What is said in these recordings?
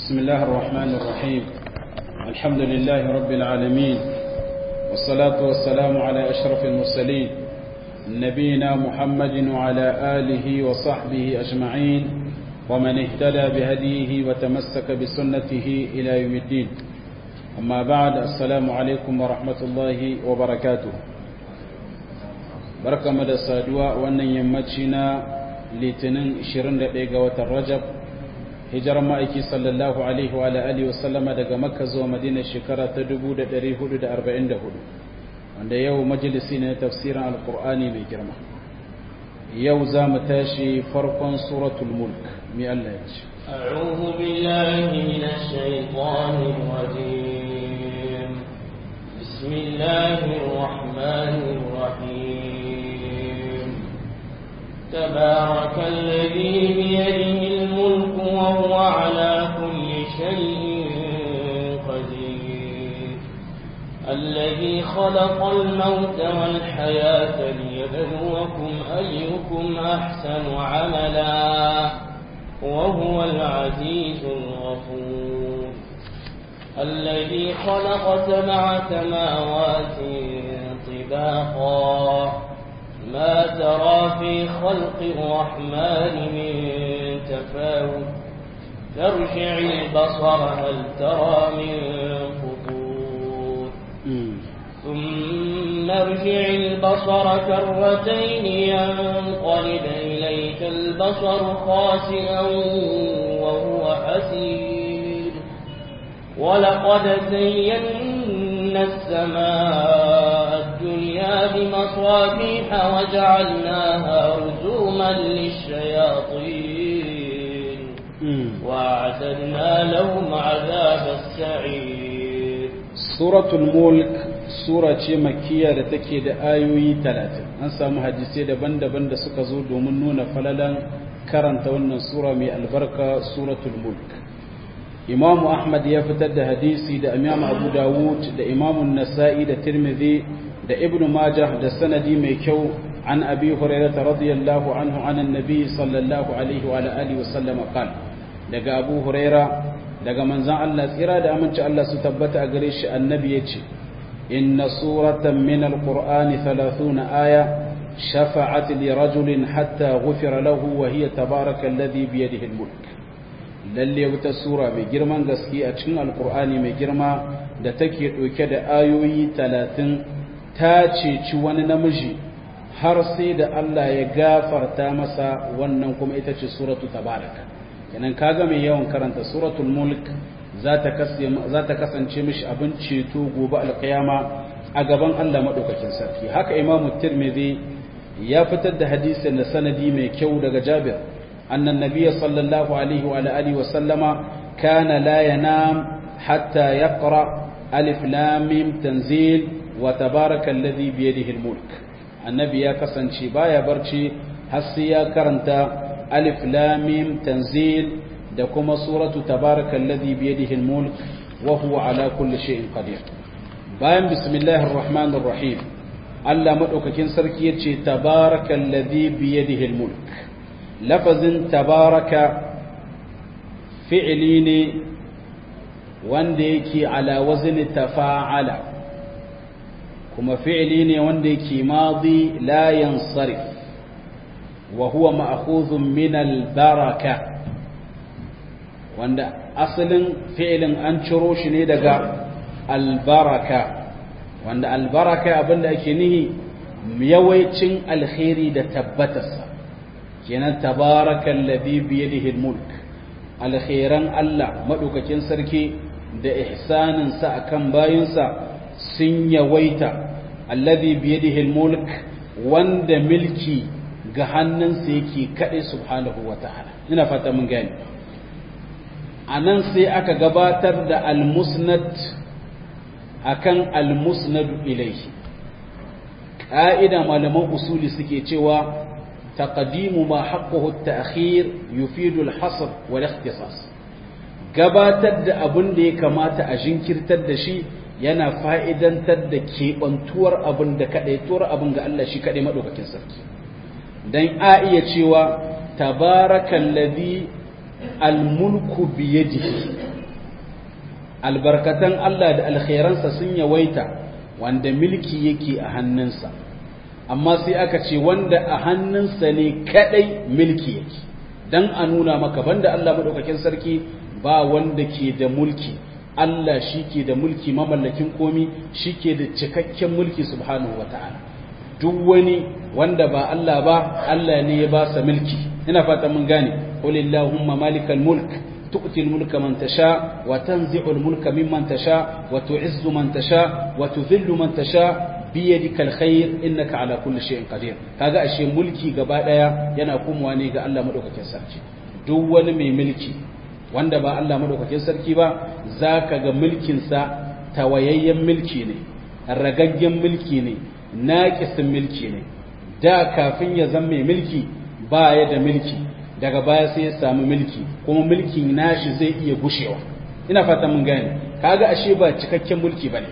بسم الله الرحمن الرحيم الحمد لله رب العالمين والصلاة والسلام على أشرف المرسلين نبينا محمد وعلى آله وصحبه أجمعين ومن اهتدى بهديه وتمسك بسنته إلى يوم الدين أما بعد السلام عليكم ورحمة الله وبركاته بركة مدى السادوة وأن يمتشنا litinin 21 ga watan rajab hijirar ma'aiki sallallahu alaihi wa alihi wa sallama daga makka zuwa madina shekara ta 1444 wanda yau majalisi ne tafsirin alkur'ani mai girma yau za mu tashi farkon suratul mulk mai Allah ya ce أعوذ بالله من الشيطان الرجيم بسم الله الرحمن الرحيم تبارك الذي بيده الملك وهو على كل شيء قدير الذي خلق الموت والحياة ليبلوكم أيكم أحسن عملا وهو العزيز الغفور الذي خلق سبع سماوات طباقا ما ترى في خلق الرحمن من تفاوت ترجع البصر هل ترى من فطور ثم ارجع البصر كرتين ينقلب إليك البصر خاسئا وهو حسير ولقد زينا السماء الدنيا بمصابيح وجعلناها رجوما للشياطين وأعتدنا لهم عذاب السعير سورة الملك sura ce makiya da take da ayoyi talatin an samu hadisai daban-daban da suka zo domin nuna falalan karanta wannan sura mai albarka suratul mulk imamu ahmad ya fitar da hadisi da imam abu dawud da imamun nasa'i da tirmidhi da ibnu majah da sanadi mai kyau an abi hurairah radiyallahu anhu an annabi sallallahu alaihi wa alihi wa sallam qal daga abu hurairah daga manzon Allah tsira da aminci Allah su tabbata a gare shi annabi yace inna suratan min alqur'ani 30 aya shafa'at li rajulin hatta ghufira lahu wa hiya tabaraka alladhi bi yadihi almulk lalle wata sura mai girman gaske a cikin alqur'ani mai girma da take dauke da ayoyi 30 ta ceci wani namiji har sai da Allah ya gafarta masa wannan kuma ita ce suratu tabaraka kenan kaga mai yawan karanta suratul mulk za ta kasance mishi abin ceto gobe alkiyama a gaban Allah madaukakin sarki haka imamu tirmidhi ya fitar da hadisin da sanadi mai kyau daga jabir annan nabiyyi sallallahu alaihi wa alihi wa sallama kana la yanam hatta yaqra alif lam mim tanzil wa tabaraka alladhi bi yadihi almulk annabi ya kasance baya barci har sai ya karanta alif lam mim tanzil da kuma suratu tabaraka alladhi bi yadihi almulk wa huwa ala kulli shay'in qadir bayan bismillahir rahmanir rahim Allah madaukakin sarki yace tabaraka alladhi bi yadihi almulk lafazin tabaraka fi'li ne wanda yake ala wazni tafa'ala kuma fi'li ne wanda yake madi la yansarif wa huwa ma'khudhun min al-baraka wanda asalin fi'lin an ciro shi ne daga al-baraka wanda al-baraka abinda ake nihi yawaicin alkhairi da tabbatarsa kenan tabarakal ladhi bi yadihi al-mulk alkhairan Allah madaukakin sarki da ihsaninsa akan bayinsa sun yawaita alladhi biyadihi almulk wanda milki ga hannunsa yake kade subhanahu wataala ina fata mun gani anan sai aka gabatar da almusnad akan almusnad ilayhi ka'ida malaman usuli suke cewa taqdimu ma haqquhu at-ta'khir yufidu al-hasr wal ikhtisas gabatar da abin da ya kamata a jinkirtar da shi yana fa'idantar da keɓantuwar abin da kaɗaituwar abin ga Allah shi kaɗai maɗaukakin sarki don a iya cewa tabarakan ladhi almulku biyadihi albarkatan Allah da alkhairansa sun yawaita wanda milki yake a hannunsa amma sai aka ce wanda a hannunsa ne kadai milki yake dan a nuna maka banda Allah madaukakin sarki ba wanda ke da mulki Allah shi ke da mulki mamallakin komi shi ke da cikakken mulki subhanahu wata'ala duk wani wanda ba Allah ba Allah ne ya ba sa mulki ina fata mun gane qulillahumma malikal mulk تؤتي الملك من تشاء وتنزع الملك ممن تشاء وتعز من تشاء وتذل من تشاء بيدك الخير إنك على كل شيء قدير kaga ashe mulki gaba daya yana komawa ne ga Allah madaukakin sarki duk wani mai mulki wanda ba Allah madaukakin sarki ba zaka ga mulkin sa tawayayyen mulki ne ragaggen mulki ne naqisin mulki ne da kafin ya zama mai mulki ba ya da mulki daga baya sai ya samu mulki kuma mulkin nashi zai iya gushewa ina fata mun gane kaga ashe ba cikakken mulki bane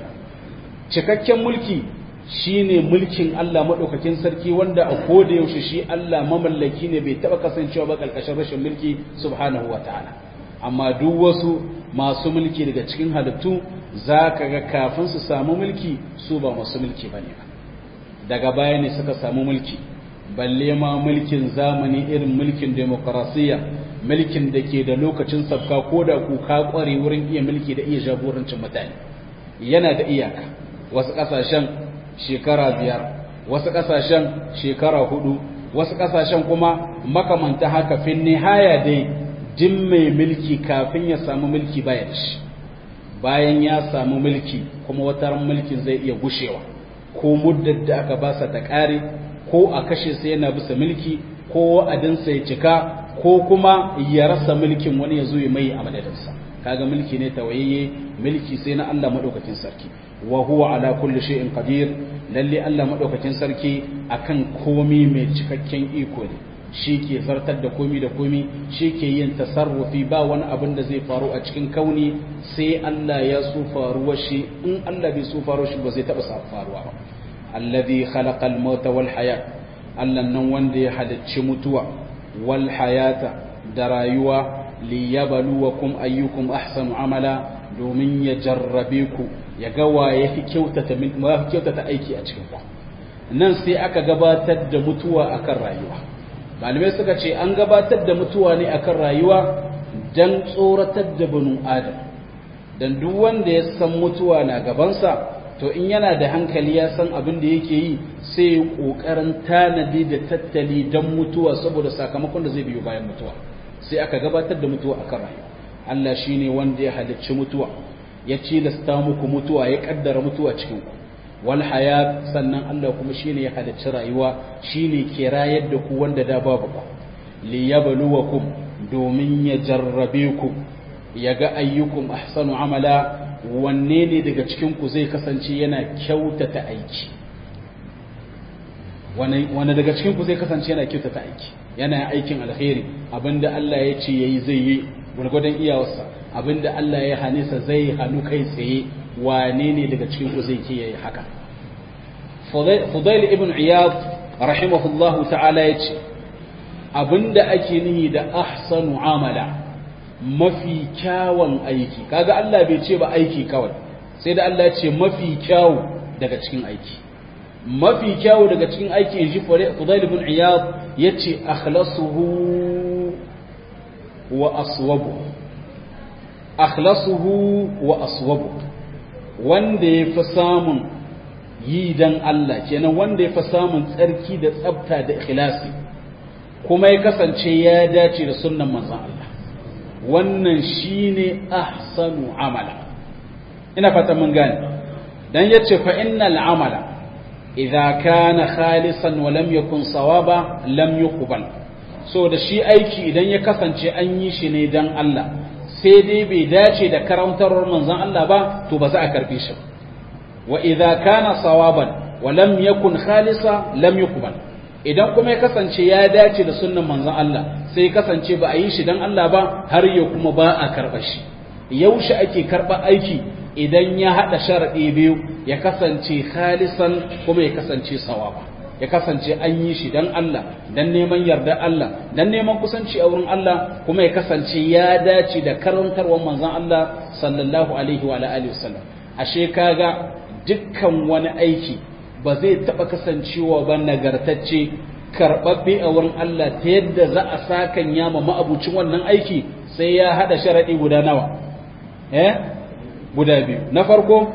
cikakken mulki shine mulkin Allah madaukakin sarki wanda a koda yaushe shi Allah mamallaki ne bai taba kasancewa ba kalkashin rashin mulki subhanahu wataala amma duk wasu masu mulki daga cikin halittu zaka ga kafin su samu mulki su ba masu mulki bane ba daga baya ne suka samu mulki balle ma mulkin zamani irin mulkin demokarasiya mulkin da ke da lokacin sabka ko da ku ka kware wurin iya mulki da iya jagorancin mutane yana da iyaka wasu kasashen shekara biyar wasu kasashen shekara hudu wasu kasashen kuma makamanta haka fin nihaya dai jin mai mulki kafin ya samu mulki baya da shi bayan ya samu mulki kuma wataran mulkin zai iya gushewa ko muddar da aka basa ta kare ko a kashe sai yana bisa mulki ko wa'adinsa ya cika ko kuma ya rasa mulkin wani ya zo ya mai a madadinsa kaga mulki ne tawayayye mulki sai na Allah madaukakin sarki wa huwa ala kulli shay'in qadir lalle Allah madaukakin sarki akan komi mai cikakken iko ne shi ke zartar da komi da komi shi ke yin tasarrufi ba wani abin da zai faru a cikin kauni sai Allah ya so faruwa shi in Allah bai so faruwa shi ba zai taba faruwa ba alladhi khalaqa al-mauta wal hayat Allah nan wanda ya halicci mutuwa wal hayata da rayuwa liyabluwakum ayyukum ahsanu amala domin ya jarrabe ku ya ga wa yafi kyautata min wa yafi kyautata aiki a cikin ku nan sai aka gabatar da mutuwa akan rayuwa malamai suka ce an gabatar da mutuwa ne akan rayuwa dan tsoratar da banu adam dan duk wanda ya san mutuwa na gabansa to in yana da hankali ya san abin da yake yi sai ya kokarin tanadi da tattali dan mutuwa saboda sakamakon da zai biyo bayan mutuwa sai aka gabatar da mutuwa akan rayuwa Allah shine wanda ya halicci mutuwa ya cilasta muku mutuwa ya kaddara mutuwa cikin ku wal hayat sannan Allah kuma shine ya halicci rayuwa shine ke rayar da ku wanda da babu ku liyabluwakum domin ya jarrabe ku ya ga ayyukum ahsanu amala wanne ne daga cikin ku zai kasance yana kyautata aiki wanne daga cikin ku zai kasance yana kyautata aiki yana aikin alkhairi abinda Allah ya ce yayi zai yi gurgudan iyawarsa abinda Allah ya hane sa zai hanu kai tsaye wane ne daga cikin ku zai kiyaye haka Fudail ibn Iyad rahimahullahu ta'ala yace abinda ake nihi da ahsanu amala mafi kyawun aiki kaga Allah bai ce ba aiki kawai sai da Allah ya ce mafi kyawu daga cikin aiki mafi kyawu daga cikin aiki inji Fudail ibn Iyad yace akhlasuhu wa aswabu akhlasuhu wa aswabu wanda ya fi samun yi dan Allah kenan wanda ya fi samun tsarki da tsabta da ikhlasi kuma ya kasance ya dace da sunnan manzon Allah wannan shine ahsanu amala ina fata mun gane dan yace fa innal amala idza kana khalisan wa lam yakun sawaba lam yuqbal so da shi aiki idan ya kasance an yi shi ne dan Allah sai dai bai dace da karantarwar manzon Allah ba to ba za a karbe shi wa idza kana sawaban wa lam yakun khalisa lam yuqbal idan kuma ya kasance ya dace da sunnan manzon Allah sai ya kasance ba a yi shi dan Allah ba har ya kuma ba a karba shi yaushe ake karba aiki idan ya hada sharadi biyu ya kasance khalisan kuma ya kasance sawaba ya kasance an yi shi dan Allah dan neman yarda Allah dan neman kusanci a wurin Allah kuma ya kasance ya dace da karantarwar manzon Allah sallallahu alaihi wa alihi wasallam ashe kaga dukkan wani aiki ba zai taba kasancewa ba nagartacce karbabbe a wurin Allah ta yadda za a sakan yama ma'abucin wannan aiki sai ya hada sharadi guda nawa eh guda biyu na farko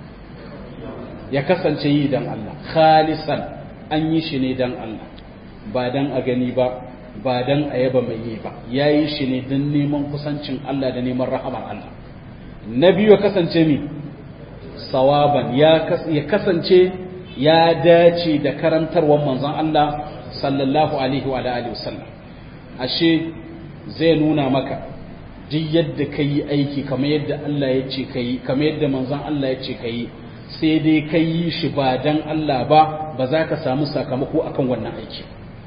ya kasance yi dan Allah khalisan an yi shi ne dan Allah ba dan a gani ba ba dan a yaba mai yi ba ya yi shi ne don neman kusancin Allah da neman rahamar Allah na biyu ya kasance mi sawaban ya kasance ya dace da karantarwar manzon Allah sallallahu alaihi wa alihi wasallam ashe zai nuna maka duk yadda ka yi aiki kamar yadda Allah ya ce ka yi kamar yadda manzon Allah ya ce ka yi sai dai ka yi shi ba dan Allah ba ba za ka samu sakamako akan wannan aiki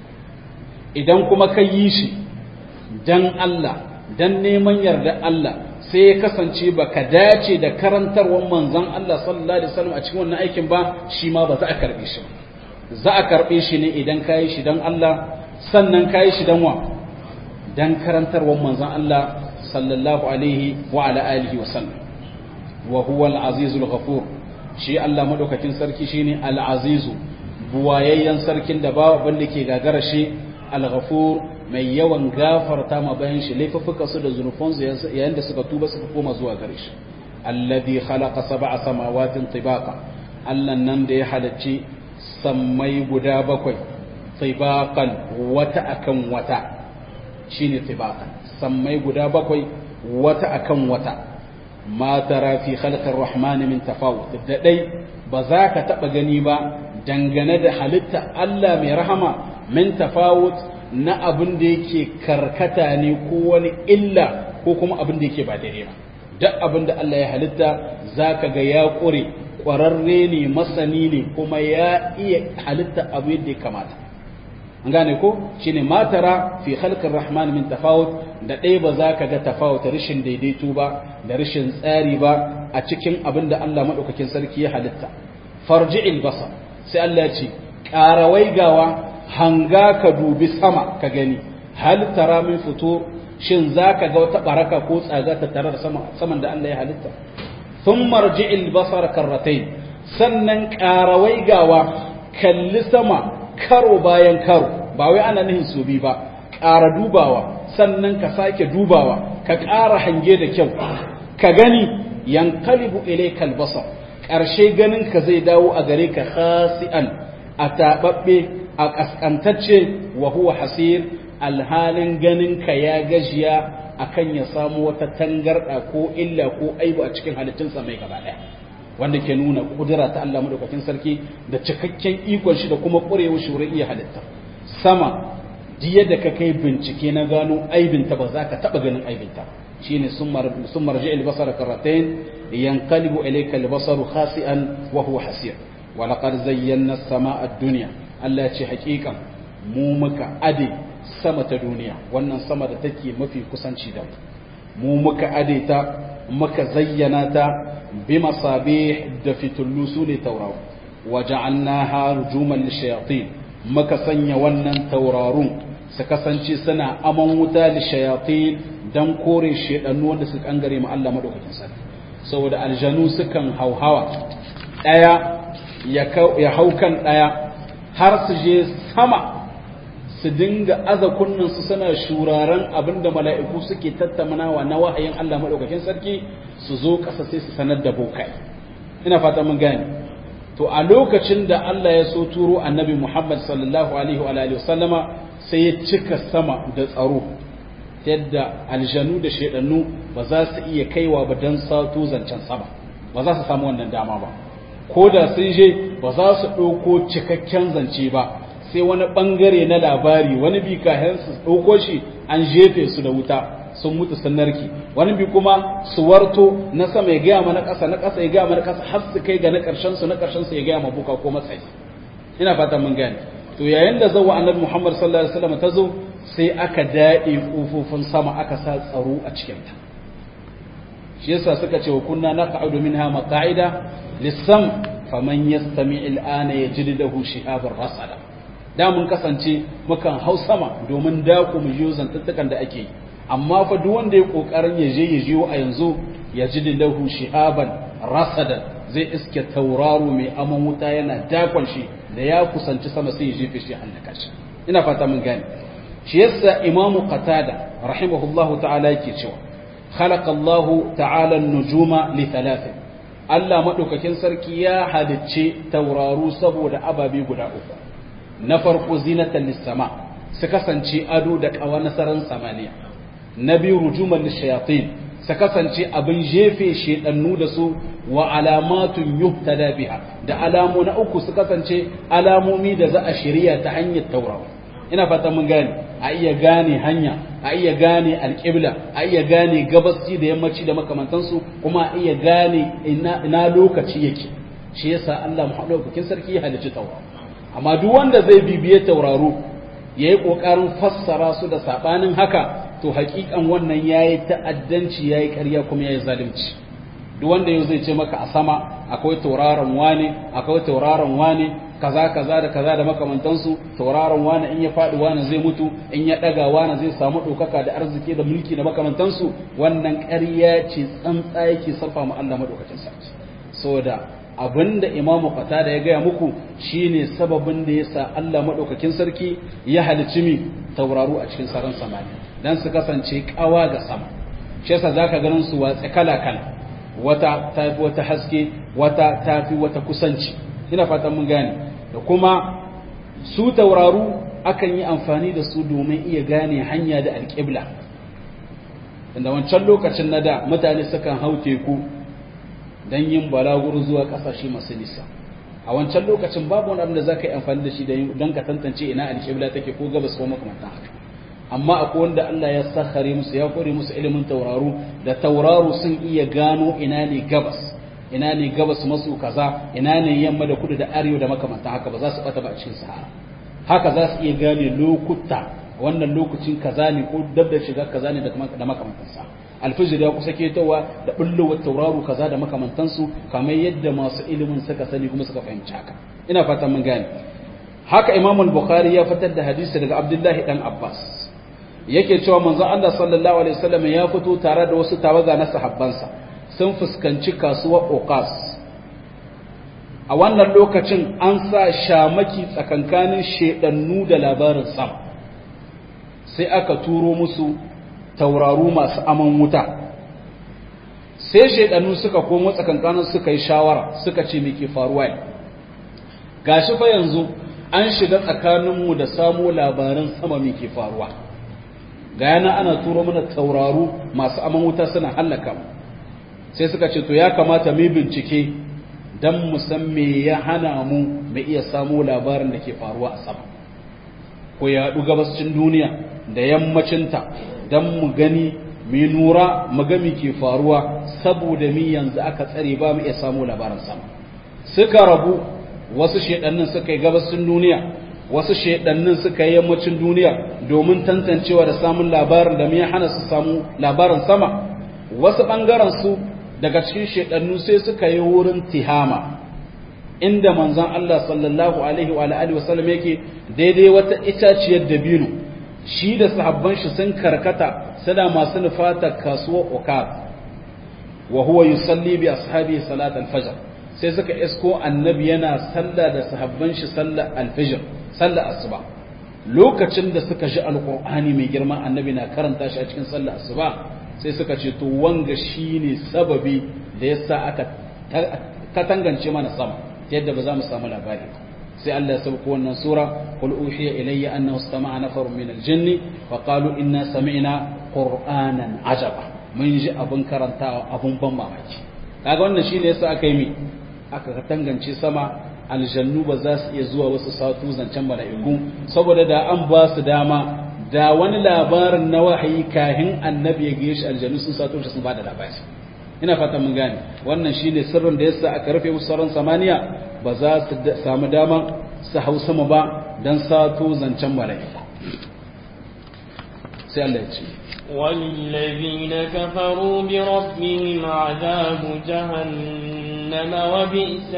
idan kuma ka yi shi dan Allah dan neman yarda Allah sai ya kasance ba ka dace da karantarwar manzon Allah sallallahu alaihi wasallam a cikin wannan aikin ba shi ma ba za a karbe shi za a karbe shi ne idan ka yi shi dan Allah sannan ka yi shi dan wa dan karantarwar manzon Allah sallallahu alaihi wa ala alihi wasallam wa huwa al-azizul ghafur shi Allah madaukakin sarki shine al-azizu buwayayyen sarkin da ba wanda ke gagara shi al-ghafur mai yawan gafarta ma bayan shi laifuffuka su da zunufansu yayin da suka tuba suka koma zuwa gare shi alladhi khalaqa sab'a samawatin tibaqa Allah nan da ya halacci sammai guda bakwai tibaqan wata akan wata shine tibaqan sammai guda bakwai wata akan wata ma tara fi khalqir rahman min tafawut da dai ba za ka taba gani ba dangane da halitta Allah mai rahama min tafawut na abin da yake karkata ne ko wani illa ko kuma abin da yake ba daidai ba duk abin da Allah ya halitta zaka ga ya ƙure ƙwararre ne masani ne kuma ya iya halitta abu yadda ya kamata an gane ko shine matara fi khalqir rahman min tafawut da ɗaya ba za ka ga tafawut rashin daidaito ba da rashin tsari ba a cikin abin da Allah madaukakin sarki ya halitta farji'il basar sai Allah ya ce ƙarawai gawa hanga ka dubi sama ka gani hal tara min fito shin zaka ga wata baraka ko tsaga ta tare da sama saman da Allah ya halitta thumma rji'il basar karratayn sannan qarawai gawa kalli sama karo bayan karo ba wai ana nihin su bi ba ƙara dubawa sannan ka sake dubawa ka ƙara hange da kyau ka gani yankalibu ilaykal basar ƙarshe ganin ka zai dawo a gare ka khasi'an a taɓaɓɓe a ƙasƙantacce wa huwa hasir alhalin ganin ka ya gajiya akan ya samu wata tangarɗa ko illa ko aibu a cikin halittunsa mai gaba ɗaya wanda ke nuna kudura ta Allah madaukakin sarki da cikakken ikon shi da kuma ƙurewar shi wurin iya halitta sama jiya da ka kai bincike na gano aibinta ba za ka taɓa ganin aibinta shine sun marji albasara karratain yanqalibu ilayka albasaru khasi'an wa huwa hasir wa laqad zayyana as-samaa ad-dunya Allah ya ce haƙiƙan mu muka ade sama ta duniya wannan sama da take mafi kusanci da mu muka ade ta muka zayyana ta bi masabih da fitullu su ne tauraro wa ja'alnaha rujuman lishayatin muka sanya wannan taurarun su kasance suna aman wuta lishayatin dan kore shedannu wanda su kangare mu Allah madaukakin sarki saboda aljanu sukan hauhawa daya ya haukan daya har su je sama su dinga aza su suna shuraren abinda mala'iku suke tattaunawa na wahayin Allah maɗaukakin sarki su zo ƙasa sai su sanar da bokai ina fata mun gane to a lokacin da Allah ya so turo annabi Muhammad sallallahu alaihi wa alihi wasallama sai ya cika sama da tsaro yadda aljanu da shedannu ba za su iya kaiwa ba dan sato zancen sama ba za su samu wannan dama ba ko da sun je ba za su ɗauko cikakken zance ba sai wani ɓangare na labari wani bi kayan su ɗauko shi an jefe su da wuta sun mutu sun narki wani bi kuma su warto na sama ya gaya mana ƙasa na ƙasa ya gaya mana ƙasa har su kai ga na ƙarshen su na ƙarshen su ya gaya ma buka ko matsayi ina fatan mun gane to yayin da zawa annabi Muhammad sallallahu alaihi wasallam ta zo sai aka daɗe ƙofofin sama aka sa tsaro a cikin ta shi yasa suka ce wa kunna naqa'udu minha maqa'ida lissam faman yastami al'ana yajid lahu shihabar rasada da mun kasance mukan hau sama domin dako mu jiyo zantattukan da ake yi amma fa duk wanda ya kokarin ya je ya jiyo a yanzu yajid lahu shihaban rasada zai iske tauraro mai aman wuta yana dakon shi da ya kusanci sama sai ya jefe shi halaka shi ina fata mun gane shi yasa imamu qatada rahimahullahu ta'ala yake cewa khalaqa Allahu ta'ala an-nujuma li thalathin Allah madaukakin sarki ya halicce tauraru saboda ababe guda uku na farko zinatan lis-sama su kasance ado da kawa nasaran samaniya na biyu rujuman lishayatin su kasance abin jefe shedannu da su wa alamatun yuhtada biha da alamu na uku su kasance alamomi da za a shirya ta hanyar tauraro ina fata mun gane a iya gane hanya a iya gane alƙibla a iya gane gabasci da yammaci da makamantansu kuma a iya gane ina lokaci yake shi yasa Allah maɗaukakin sarki ya halicci tauraro amma duk wanda zai bibiye tauraro ya yi ƙoƙarin fassara su da saɓanin haka to haƙiƙan wannan ya yi ta'addanci ya yi ƙarya kuma ya yi zalunci duk wanda yau zai ce maka a sama akwai tauraron wane akwai tauraron wane kaza kaza da kaza da makamantansu tauraron wane in ya faɗi wane zai mutu in ya ɗaga wane zai samu ɗaukaka da arziki da mulki da makamantansu wannan ƙarya ce tsantsa yake sarfa mu Allah madaukakin sarki saboda abinda imamu da ya gaya muku shine sababin da yasa Allah madaukakin sarki ya halicci mi tauraru a cikin sararin samaniya dan su kasance kawa ga sama shi yasa zaka ganin su watsa kala kala wata tafi wata haske wata tafi wata kusanci ina fatan mun gane da kuma su tauraru akan yi amfani da su domin iya gane hanya da alƙibla inda wancan lokacin na da mutane sukan hau teku don yin balaguro zuwa ƙasashe masu nisa a wancan lokacin babu wani abin da za ka yi amfani da shi don ka tantance ina alƙibla take ko gabas ko makamantan haka amma akwai wanda Allah ya sakhare musu ya kore musu ilimin tauraru da tauraru sun iya gano ina ne gabas ina ne gabas maso kaza ina ne yamma da kudu da arewa da makamantan haka ba za su bata ba a cikin sahara haka za su iya gane lokuta wannan lokacin kaza ne ko dab da shiga kaza ne da makamantan sa alfijir ya kusa ketowa da bullowar tauraro kaza da makamantansu kamar yadda masu ilimin suka sani kuma suka fahimci haka ina fatan mun gane haka imam al-bukhari ya fitar da hadisi daga abdullahi dan abbas yake cewa manzon Allah sallallahu alaihi wasallam ya fito tare da wasu tawaga na sahabbansa sun fuskanci kasuwar Okas a wannan lokacin an sa shamaki tsakankanin shedannu da labarin sam sai aka turo musu tauraru masu aman wuta sai shedannu suka komo tsakankanin suka yi shawara suka ce me ke faruwa gashi fa yanzu an shiga tsakaninmu da samo labaran sama me ke faruwa ga yana ana turo mana tauraru masu aman wuta suna hallaka mu sai suka ce to ya kamata mu bincike dan mu san me ya hana mu mu iya samu labarin da ke faruwa a sama ko ya haɗu gabascin duniya da yammacinta dan mu gani mu nura mu ga me ke faruwa saboda mi yanzu aka tsare ba mu iya samu labarin sama suka rabu wasu shedannin suka yi gabascin duniya wasu shaidannin suka yi yammacin duniya domin tantancewa da samun labarin da me ya hana su samu labarin sama wasu ɓangaren su daga cikin shaidannu sai suka yi wurin tihama inda manzon Allah sallallahu alaihi wa alihi wasallam yake daidai wata itaciyar dabino shi da sahabban shi sun karkata suna masu nufata kasuwar ukab wa huwa yusalli bi ashabi salat al-fajr sai suka isko annabi yana sallah da sahabban shi sallar al-fajr sallar asuba lokacin da suka ji alqur'ani mai girma annabi na karanta shi a cikin sallar asuba sai suka ce to wanga shine sababi da yasa aka katangance mana sama yadda ba za mu samu labari sai Allah ya sauko wannan sura qul uhiya ilayya annahu istama'a nafarun min al-jinni fa qalu inna sami'na qur'anan ajaba mun ji abun karantawa abun ban mamaki kaga wannan shine yasa aka yi mi aka katangance sama aljannu ba za su iya zuwa wasu satu zancen mala'iku saboda da an ba su dama da wani labarin na wahayi kahin annabi ya gaye shi aljannu sun sato shi sun ba da labari ina fatan mun gane wannan shine sirrin da yasa aka rufe musu sauran samaniya ba za su samu dama su hau sama ba dan sato zancen mala'iku sai Allah ya ce وللذين كفروا بربهم عذاب جهنم وبئس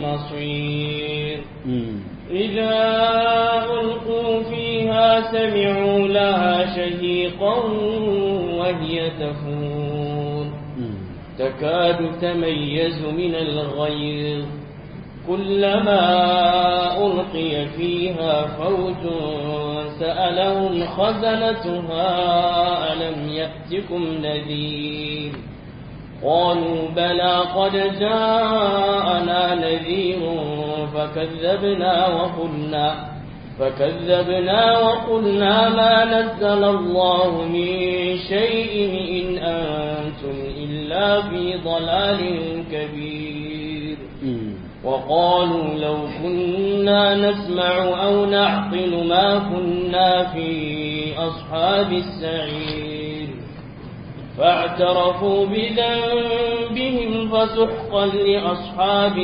المصير إذا ألقوا فيها سمعوا لها شهيقا وهي تفور تكاد تميز من الغيظ كلما ألقي فيها فوج سألهم خزنتها ألم يأتكم نذير قالوا بلى قد جاءنا نذير فكذبنا وقلنا فكذبنا وقلنا ما نزل الله من شيء إن أنتم إلا في ضلال كبير وقالوا لو كنا نسمع أو نعقل ما كنا في أصحاب السعير فاعترفوا بذنبهم فسحقا لأصحاب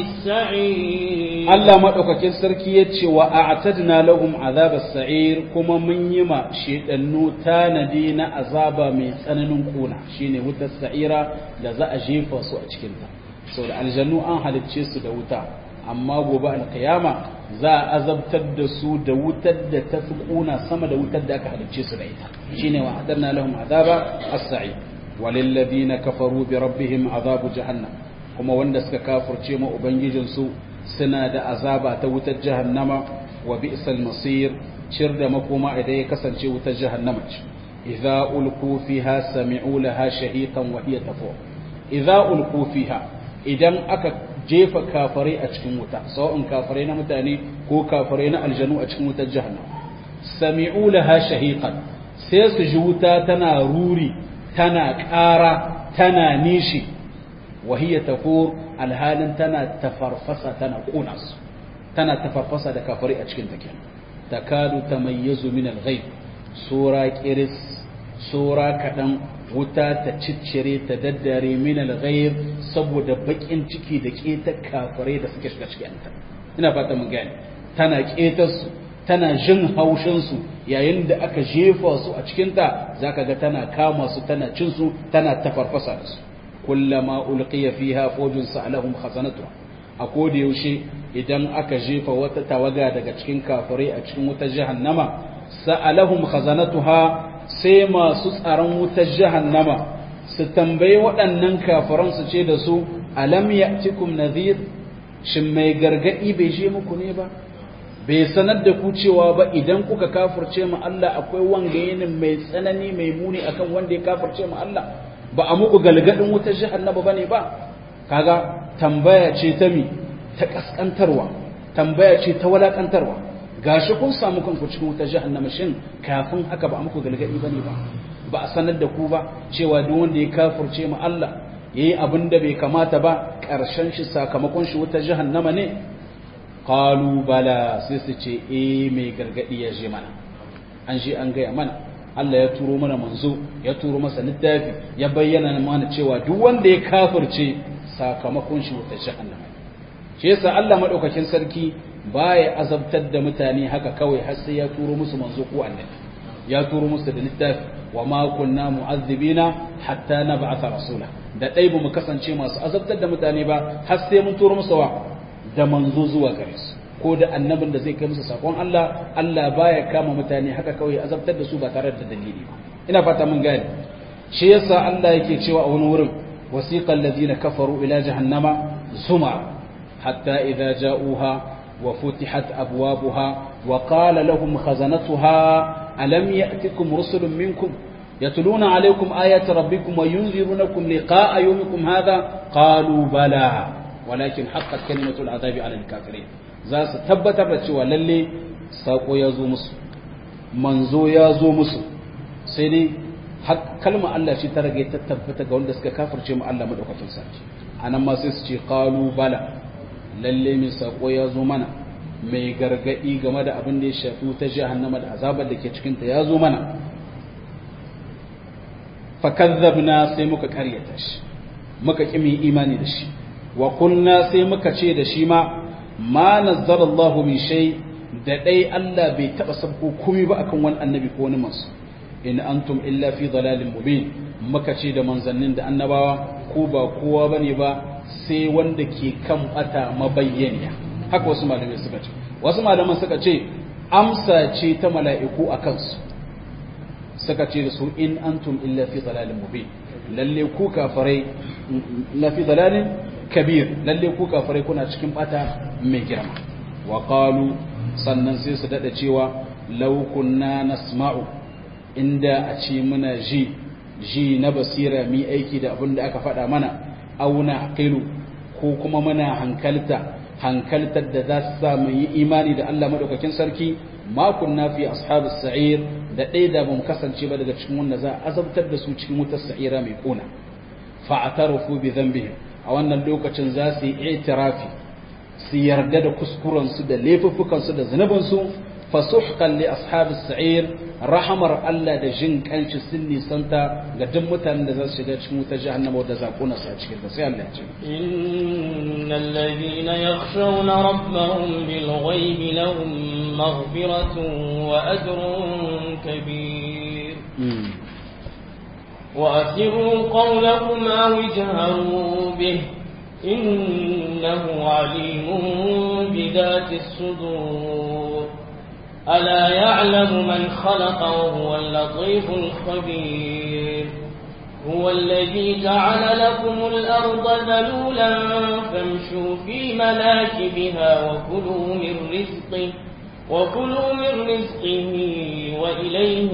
السعير Allah maɗaukakin sarki ya ce wa a'tadna lahum azab as-sa'ir kuma mun yi ma shedannu tanadi na azaba mai tsananin kuna shine wutar sa'ira da za a jefa su a cikin ta saboda aljannu an halicce su da wuta amma gobe alkiyama za a azabtar da su da wutar da ta fi kuna sama da wutar da aka halicce su da ita shine wa a'tadna lahum azaba as-sa'ir walilladhina kafaru bi rabbihim azabu jahannam kuma wanda suka kafirce ma ubangijinsu suna da azaba ta wutar jahannama wa bi'sal masir cir da makoma idan ya kasance wutar jahannama ce idza ulqu fiha sami'u laha shahiqan wa hiya tafur idza ulqu fiha idan aka jefa kafare a cikin wuta sawa'un kafare na mutane ko kafare na aljanu a cikin wutar jahannama sami'u laha shahiqan sai su ji wuta tana ruri tana ƙara tana nishi wahiyya tafur alhalin tana tafarfasa tana ƙuna su tana tafarfasa da kafari a cikin take takadu tamayyazu min al-ghayb sura qiris sura kadan wuta ta ciccire ta daddare min al-ghayb saboda bakin ciki da ketar kafirai da suke shiga cikin ta ina fata mun gane tana ketar su tana jin haushin su yayin da aka jefa su a cikin ta zaka ga tana kama su tana cin su tana tafarfasa da su kullama ulqiya fiha fawjun sa'alahum khazanatuha a koda yaushe idan aka jefa wata tawaga daga cikin kafirai a cikin wutar jahannama sa'alahum khazanatuha sai masu tsaron wutar jahannama su tambayi waɗannan kafiran su ce da su alam ya'tikum nadhir shin mai gargadi bai je muku ne ba bai sanar da ku cewa ba idan kuka kafirce mu Allah akwai wanga yinin mai tsanani mai muni akan wanda ya kafirce mu Allah ba a muku galgadin wutar jahannama bane ba kaga tambaya ce ta mi ta kaskantarwa tambaya ce ta walakantarwa gashi kun samu kanku cikin wutar jahannama shin kafin haka ba a muku galgadi bane ba ba a sanar da ku ba cewa duk wanda ya kafirce mu Allah yayi abin da bai kamata ba karshen shi sakamakon shi wutar jahannama ne qalu bala sai su ce eh mai gargadi ya je mana an je an gaya mana Allah ya turo mana manzo ya turo masa littafi ya bayyana mana cewa duk wanda ya kafirce sakamakon shi wata jahannama shi yasa Allah madaukakin sarki baya azabtar da mutane haka kawai har sai ya turo musu manzo ko annabi ya turo musu da littafi wa ma kunna mu'azzibina hatta nab'atha rasula da dai mu kasance masu azabtar da mutane ba har sai mun turo musu wa da manzo zuwa gare su ko da annabin da zai kai musu sakon Allah Allah baya kama mutane haka kawai azabtar da su ba tare da dalili ba ina fata mun gane shi yasa Allah yake cewa a wani wurin wasiqal ladina kafaru ila jahannama zuma hatta idza ja'uha wa futihat abwabuha wa qala lahum khazanatuha alam ya'tikum rusulun minkum yatluna alaykum ayati rabbikum wa yunzirunakum liqa'a yawmikum hadha qalu bala walakin haqqat kalimatul azabi ala al-kafirin za su tabbatar da cewa lalle sako ya zo musu manzo ya zo musu sai dai kalma Allah shi ta rage ta tabbata ga wanda suka kafirce mu Allah madaukakin sarki anan ma sai su ce qalu bala lalle mai sako ya zo mana mai gargadi game da abin da ya shafi ta jahannama da azabar da ke cikin ta ya zo mana fakazzabna sai muka karyata shi muka kimi imani da shi wa kunna sai muka ce da shi ma ma nazzara Allah min shay da dai Allah bai taba sabko komai ba akan wani annabi ko wani manzo in antum illa fi dalalin mubin muka ce da manzannin da annabawa ko ba kowa bane ba sai wanda ke kan bata mabayyaniya haka wasu malamai suka ce wasu malaman suka ce amsa ce ta mala'iku a kansu suka ce da su in antum illa fi dalalin mubin lalle ku kafirai la fi dalalin kabir lalle ku kafirai kuna cikin bata mai girma wa qalu sannan sai su dada cewa law kunna nasma'u inda a ce muna ji ji na basira mi aiki da abin da aka faɗa mana auna aqilu ko kuma muna hankalta hankaltar da za su sa mu yi imani da Allah madaukakin sarki ma kunna fi ashabis sa'ir da ɗaya da bamu kasance ba daga cikin wanda za a azabtar da su cikin wutar sa'ira mai kuna fa atarafu bi dhanbihim a wannan lokacin za su yi itirafi su yarda da kuskuren su da laifuffukan su da zunubin su fasuhqan li ashabis sa'ir rahamar Allah da jin kanshi sun nisanta ga duk mutanen da za su shiga cikin wutar jahannama wadda za ku nasa cikin ta sai Allah ya ce innal ladhina yakhshawna rabbahum bil ghaibi lahum maghfiratun wa ajrun kabir وأسروا قولكم أو اجهروا به إنه عليم بذات الصدور ألا يعلم من خلق وهو اللطيف الخبير هو الذي جعل لكم الأرض ذلولا فامشوا في مناكبها وكلوا من رزقه وكلوا من رزقه وإليه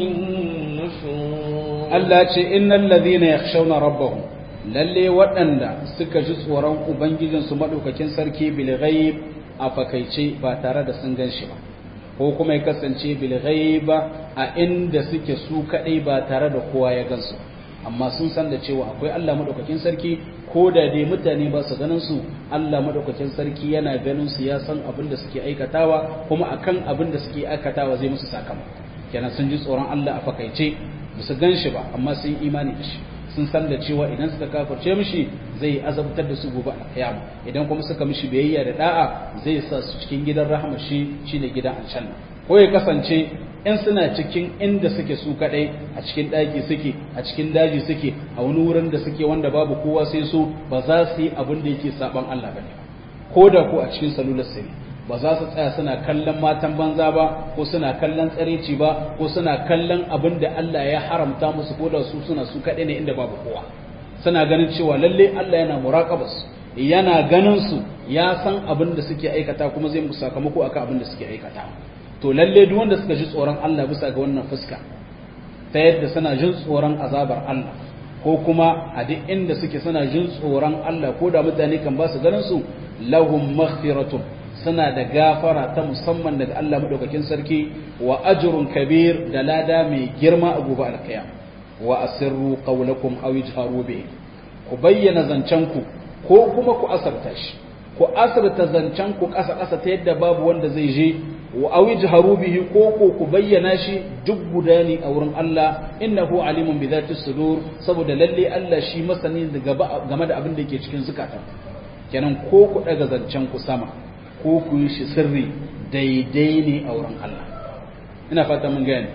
النشور Allah ce innal ladhina yakhshawna rabbahum lalle waɗanda suka ji tsoron ubangijinsu madaukakin sarki bil ghaib a fakaice ba tare da sun ganshi ba ko kuma ya kasance bil ghaiba a inda suke su kadai ba tare da kowa ya gansu amma sun san da cewa akwai Allah madaukakin sarki ko da dai mutane ba su ganin su Allah madaukakin sarki yana ganin su ya san abin da suke aikatawa kuma akan abin da suke aikatawa zai musu sakamako kenan sun ji tsoron Allah a fakaice ba su gan shi ba amma sun yi imani da shi sun san da cewa idan suka kafirce mishi zai azabtar da su gobe a kiyama idan kuma suka mishi biyayya da da'a zai sa su cikin gidan rahama shi shine gidan aljanna ko ya kasance in suna cikin inda suke su kadai a cikin daki suke a cikin daji suke a wani wurin da suke wanda babu kowa sai su ba za su yi abin da yake saban Allah bane ko da ko a cikin salular sirri ba za su tsaya suna kallon matan banza ba ko suna kallon tsareci ba ko suna kallon abin da Allah ya haramta musu ko da su suna su kaɗai ne inda babu kowa suna ganin cewa lalle Allah yana muraƙabas yana ganin su ya san abin da suke aikata kuma zai musu sakamako akan abin da suke aikata to lalle duk wanda suka ji tsoron Allah bisa ga wannan fuska ta yadda suna jin tsoron azabar Allah ko kuma a duk inda suke suna jin tsoron Allah ko da mutane kan ba su ganin su lahum maghfiratun suna da gafara ta musamman daga Allah madaukakin sarki wa ajrun kabir da lada mai girma a gobe alkiyam wa asirru qawlakum aw ijharu bi ku bayyana zancenku ko kuma ku asarta shi ku asarta zancenku kasa kasa ta yadda babu wanda zai je wa aw ijharu bihi ko ko ku bayyana shi duk guda ne a wurin Allah innahu alimun bi dhati sudur saboda lalle Allah shi masani game da abin da yake cikin zukata kenan ko ku daga zancen ku sama ko ku yi shi sirri daidai ne a wurin Allah ina fata mun gane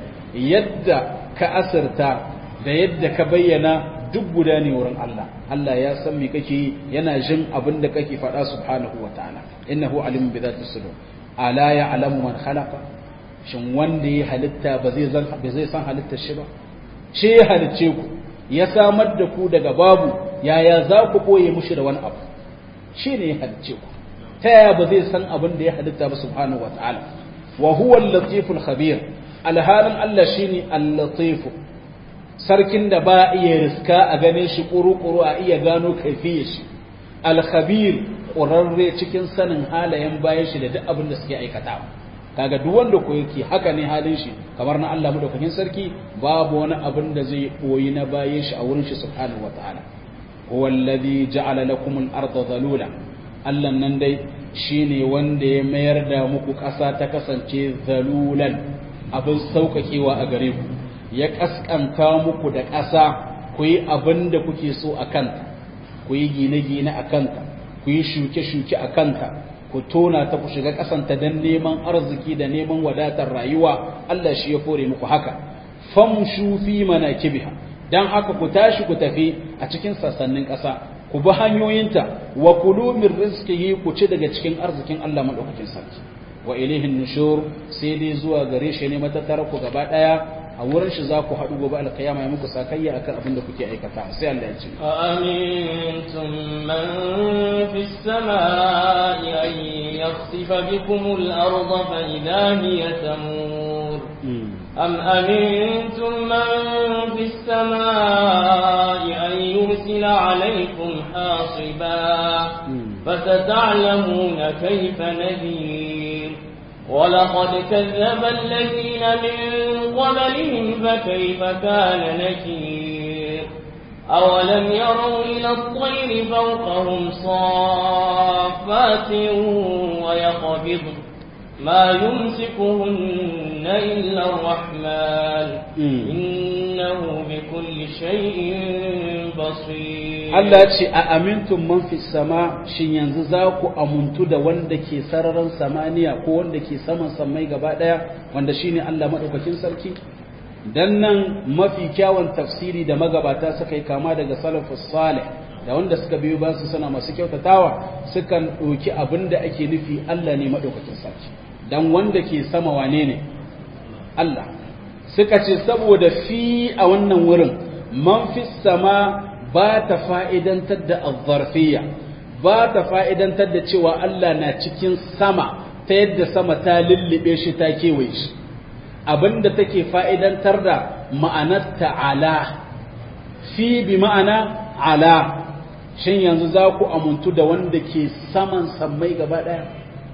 yadda ka asirta da yadda ka bayyana duk guda ne wurin Allah Allah ya san me kake yana jin abin da kake faɗa subhanahu wataala innahu alimun bi dhati sudur ala ya'lamu man khalaqa shin wanda ya halitta ba zai zan ba zai san halittar shi ba shi ya halicce ku ya samar da ku daga babu yaya za ku boye mushi da wani abu shi ne ya halicce ku ta yaya ba zai san abin da ya halitta ba subhanahu wataala wa huwa al-latiful khabir alhalin Allah shine al-latif sarkin da ba iya riska a gane shi kuru-kuru a iya gano kaifiyar shi al-khabir ƙurarre cikin sanin halayen bayan shi da duk abin da suke aikatawa kaga duk wanda ko yake haka ne halin shi kamar na Allah madaukakin sarki babu wani abin da zai koyi na bayan shi a wurin shi subhanahu wataala huwa alladhi ja'ala lakum al-ardha dhalula Allah nan dai shine wanda ya mayar da muku ƙasa ta kasance zalulan abin saukakewa a gare ku ya kaskanta muku da ƙasa ku yi abin da kuke so a kanta ku yi gine-gine a kanta ku yi shuke-shuke a kanta ku tona ta ku shiga ƙasanta don neman arziki da neman wadatar rayuwa Allah shi ya fore muku haka famshu fi manakibiha dan haka ku tashi ku tafi a cikin sassanin ƙasa ku bi hanyoyinta wa kulu min rizqihi ku ci daga cikin arzikin Allah madaukakin sarki wa ilayhin nushur sai dai zuwa gare shi ne matattara ku gaba daya a wurin shi za ku haɗu gobe alkiyama ya muku sakayya akan abin da kuke aikata sai Allah ya ce أأمنتم من في السماء أن يخسف بكم الأرض فإذا هي تمور أم أمنتم من في السماء أن يرسل عليكم حاصبا فستعلمون كيف نذير ولقد كذب الذين من قبلهم فكيف كان نكير أولم يروا إلى الطير فوقهم صافات ويقبض ما يمسكهن إلا الرحمن إنه بكل شيء بصير Allah ce a amintun man fi sama shin yanzu za ku amuntu da wanda ke sararin samaniya ko wanda ke saman samai gaba daya wanda shine Allah madaukakin sarki dan nan mafi kyawun tafsiri da magabata suka yi kama daga salafus salih da wanda suka biyo ba su suna masu kyautatawa sukan ɗauki abin da ake nufi Allah ne madaukakin sarki dan wanda ke sama wane ne Allah suka ce saboda fi a wannan wurin man fi sama ba ta fa'idantar da azzarfiya ba ta fa'idantar da cewa Allah na cikin sama ta yadda sama ta lullube shi ta kewaye shi abinda take fa'idantar da ma'anar ta'ala fi bi ma'ana ala shin yanzu za ku amuntu da wanda ke saman sammai gaba ɗaya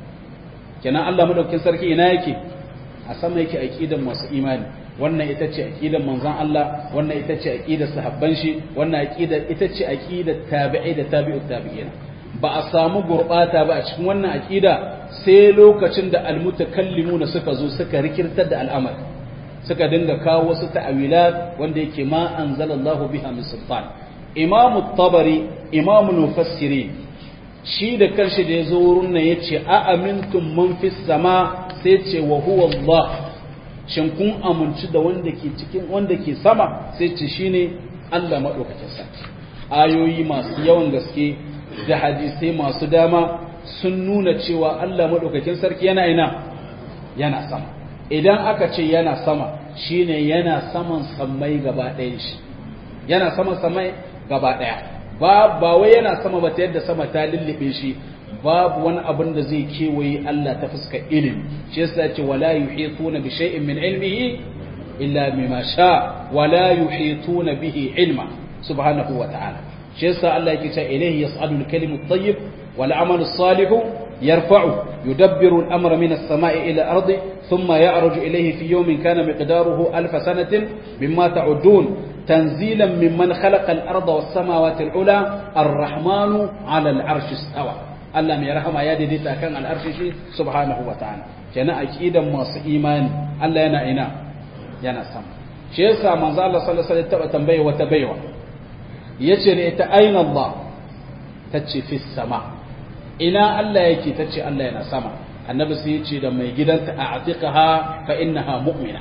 kenan Allah madaukin sarki ina yake a sama yake aqidan masu imani wannan ita ce aqidar manzon Allah wannan ita ce aqidar sahabban shi wannan aqidar ita ce aqidar tabi'i da tabi'ut tabi'ina ba a samu gurbata ba a cikin wannan aqida sai lokacin da almutakallimuna suka zo suka rikirtar da al'amari suka dinga kawo wasu ta'awilat wanda yake ma anzalallahu biha min sultan imam tabari imam mufassirin shi da kanshi da yazo wurin nan yace a amintum man fis sama sai ce wa huwa Allah shin kun amince da wanda ke cikin wanda ke sama sai ce shine Allah madaukakin sarki ayoyi masu yawan gaske da hadisai masu dama sun nuna cewa Allah madaukakin sarki yana ina yana sama idan aka ce yana sama shine yana saman sammai gaba ɗayan shi yana saman sammai gaba ɗaya ba ba wai yana sama ba ta yadda sama ta lullube shi babu wani abin da zai kewaye Allah ta fuskar ilimi shi yasa ce wala yuhituna bi shay'in min ilmihi illa bima sha wala yuhituna bihi ilma subhanahu wa ta'ala shi yasa Allah yake cewa ilayhi yas'adu al-kalimu at-tayyib wal 'amalu as-salihu yarfa'u yudabbiru al-amra min as-sama'i ila al-ardi thumma ya'ruju ilayhi fi yawmin kana miqdaruhu alf sanatin mimma ta'udun tanzilan mimman khalaqa al-arda was-samawati al-'ula ar-rahmanu 'ala al-'arshi istawa Allah mai rahama ya daidaita kan al'arshi shi subhanahu wa ta'ala kenan aqidan masu imani Allah yana ina yana sama shi yasa manzo Allah sallallahu alaihi wasallam tambaye wata baiwa yace ne ita aina Allah tace fi sama ina Allah yake tace Allah yana sama annabi sai yace da mai gidanta a'tiqaha fa innaha mu'mina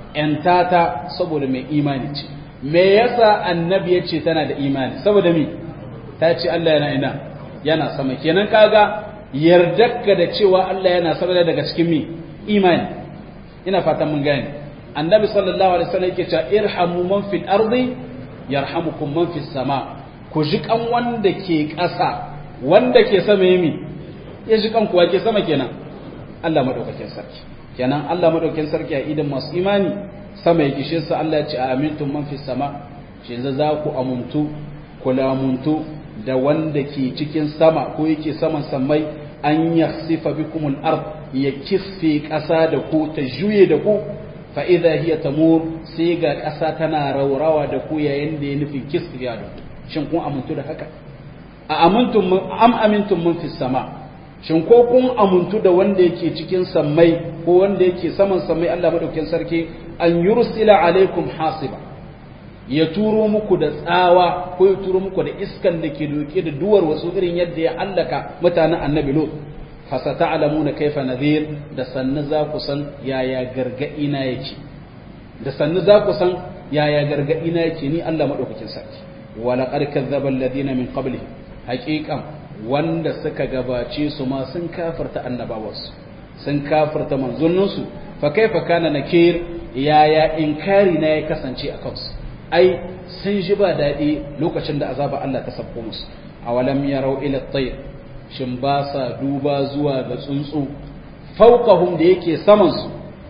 entata saboda mai imani ce me yasa annabi yace tana da imani saboda me ta ce Allah yana ina yana sama kenan kaga yardarka da cewa Allah yana sama daga cikin mi imani ina fatan mun gane annabi sallallahu alaihi wasallam yake cewa irhamu man fil ardi yarhamukum man fis sama ku ji kan wanda ke ƙasa wanda ke sama yimi ya ji kan kuwa ke sama kenan Allah madaukakin sarki kenan Allah madaukakin sarki a idan masu imani sama yake shi sa Allah ya ce amintum man fis sama shi za ku amuntu ku lamuntu da wanda ke cikin sama ko yake saman sammai an yakhsifa bikumul ard ya kisfe ƙasa da ku ta juye da ku fa idza hiya tamur sai ga ƙasa tana raurawa da ku yayin da ya nufin kisfiya da ku shin kun amuntu da haka a amintum am amintum mun fi sama shin ko kun amuntu da wanda yake cikin sammai ko wanda yake saman sammai Allah madaukakin sarki an yursila alaikum hasiba ya turo muku da tsawa ko ya turo muku da iskan da ke doke da duwar wasu irin yadda ya allaka mutanen annabi lot fasata'lamuna kaifa nadhir da sanna za ku san yaya gargadi na yake da sannu za ku san yaya gargadi na yake ni Allah madaukakin sarki wala qad kadzdzaba alladhina min qablihim haqiqan wanda suka gabace su ma sun kafirta annabawansu sun kafirta manzonninsu fa kaifa kana nakir yaya inkari na ya kasance a kansu ai sun ji ba daɗi lokacin da azaba Allah ta sabko musu awalam yarau ila at-tayr shin ba sa duba zuwa ga tsuntsu fawqahum da yake saman su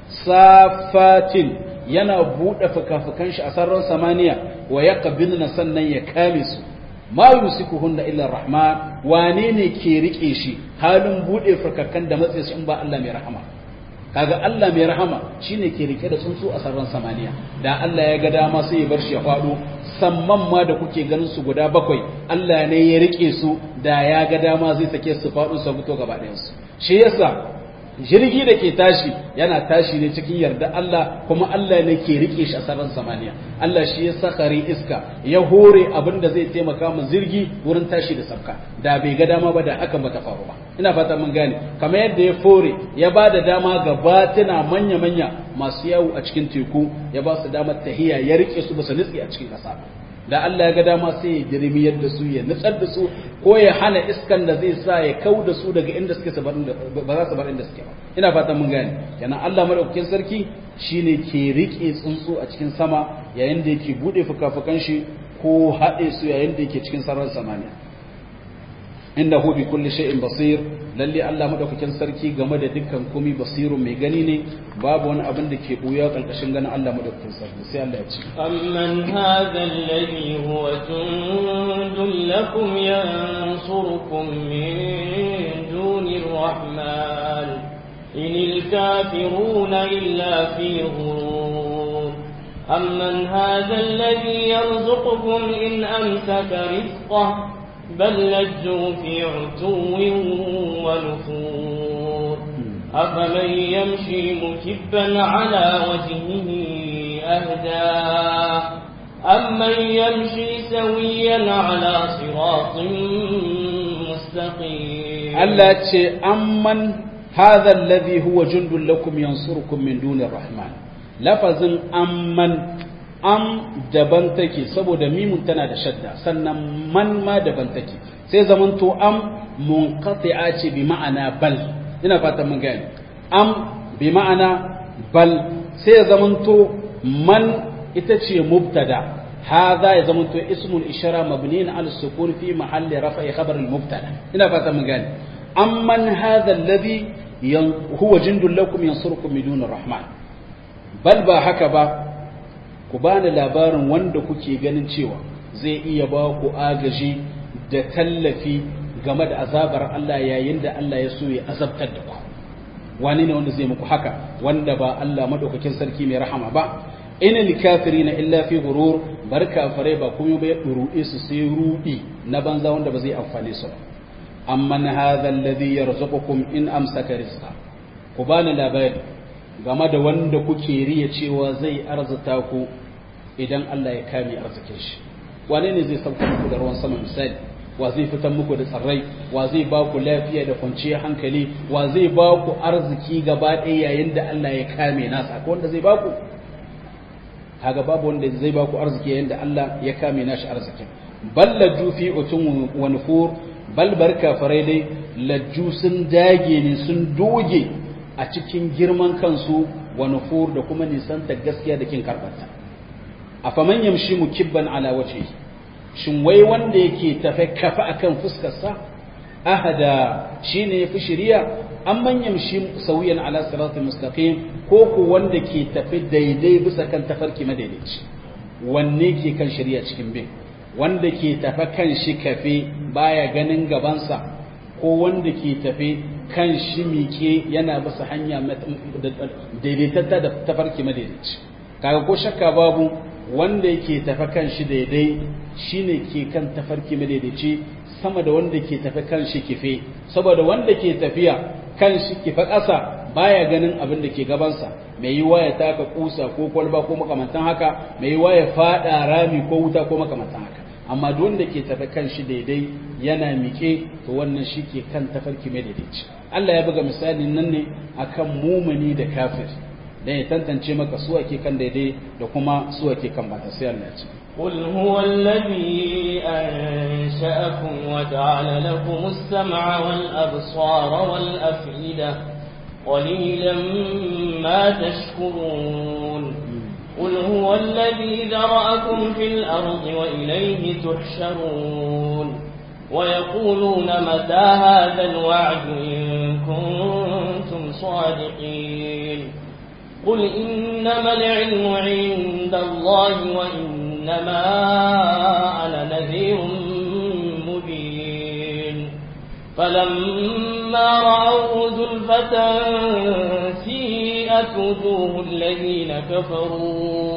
safatin yana bude fukafukan shi a sararin samaniya wa yaqbilna sannan ya kame su ma yusikuhunna illa rahman wane ne ke rike shi halin bude fukakan da matsayi shi in ba Allah mai rahama kaga Allah mai rahama shine ke rike da tsuntsu a sararin samaniya da Allah ya ga dama sai ya bar shi ya fado samman ma da kuke ganin su guda bakwai Allah ne ya rike su da ya ga dama zai sake su fado su fito gaba ɗayan su shi yasa jirgi da ke tashi yana tashi ne cikin yarda Allah kuma Allah ne ke rike shi a sararin samaniya Allah shi ya sakari iska ya hore abin da zai taimaka mu jirgi wurin tashi da sabka da bai ga dama ba da hakan bata faru ba ina fata mun gane kamar yadda ya fore ya ba da dama ga batuna manya-manya masu yawo a cikin teku ya ba su damar tahiya ya rike su ba su nutsi a cikin ƙasa da Allah ya ga dama sai ya girmiyar da su ya nutsar da su ko ya hana iskan da zai sa ya kau da su daga inda suke ba za su bar inda suke ba ina fatan mun gane kenan Allah madaukakin sarki shine ke rike tsuntsu a cikin sama yayin da yake bude fukafukan shi ko haɗe su yayin da yake cikin sararin samaniya innahu bi kulli shay'in basir lalle Allah madaukakin sarki game da dukkan komai basirun mai gani ne babu wani abin da ke buya kalkashin ganin Allah madaukakin sarki sai Allah ya ce amman hadha alladhi huwa jundun lakum yansurukum min dunir rahman inil kafiruna illa fi ghurur amman hadha alladhi yarzuqukum in amsaka rizqahu بل لجوا في عتو ونفور أفمن يمشي مكبا على وجهه أهدى أمن يمشي سويا على صراط مستقيم التي أمن هذا الذي هو جند لكم ينصركم من دون الرحمن لفظ أمن am daban take saboda mimun tana da shadda sannan man ma daban take sai zamanto am munqati'a ce bi ma'ana bal ina fatan mun gane am bi ma'ana bal sai zamanto man ita ce mubtada hadha ya zamanto ismul ishara mabniin ala sukun fi mahalli rafa'i khabar al mubtada ina fatan mun gane amman hadha alladhi huwa jindul lakum yansurukum min dunir rahman bal ba haka ba ku bani labarin wanda kuke ganin cewa zai iya ba ku agaji da tallafi game da azabar Allah yayin da Allah ya so ya azabtar da ku wani ne wanda zai muku haka wanda ba Allah madaukakin sarki mai rahama ba inal kafirina illa fi ghurur bar kafirai ba kuma ba ya duruɗe su sai rudi na banza wanda ba zai amfane su ba amman hadha alladhi yarzuqukum in amsaka rizqa ku bani labari game da wanda kuke riya cewa zai arzuta ku idan Allah ya kame arzikin shi wane ne zai sauka muku da ruwan sama misali wa zai fitar muku da tsarrai wa zai ba ku lafiya da kwanciyar hankali wa zai ba ku arziki gaba ɗaya yayin da Allah ya kame nasa ko wanda zai ba ku kaga babu wanda zai ba ku arziki yayin da Allah ya kame nashi arzikin bal lajju fi utun wa nufur bal barka farai dai lajju sun dage ne sun doge a cikin girman kansu wa nufur da kuma nisanta gaskiya da kin karbarta afaman yamshi mukibban ala wajhi shin wai wanda yake tafe kafa akan fuskarsa ahada shine yafi shiriya amman yamshi sawiyan ala siratal mustaqim ko ko wanda ke tafe daidai bisa kan tafarki madaidaici wanne ke kan shiriya cikin bin wanda ke tafe kan shi kafe baya ganin gabansa ko wanda ke tafe kan shi mike yana bisa hanya daidaitatta da tafarki madaidaici kaga ko shakka babu wanda yake tafi kan shi daidai shine ke kan tafarki madaidaici sama da wanda ke tafi kan shi kife saboda wanda ke tafiya kan shi kife ƙasa baya ganin abin da ke gabansa mai yiwa ya taka kusa ko kwalba ko makamantan haka mai yiwa ya fada rami ko wuta ko makamantan haka amma duk wanda ke tafi kan shi daidai yana mike to wannan shi ke kan tafarki madaidaici Allah ya buga misalin nan ne akan mumuni da kafir dan ya tantance maka su ake kan daidai da kuma su ake kan bata sai Allah ya ce قل هو الذي أنشأكم وجعل لكم السمع والأبصار والأفئدة قليلا ما تشكرون قل هو الذي ذرأكم في الأرض وإليه تحشرون ويقولون متى هذا الوعد إن كنتم صادقين قل إنما العلم عند الله وإنما أنا نذير مبين فلما رأوه زلفة سيئت وجوه الذين كفروا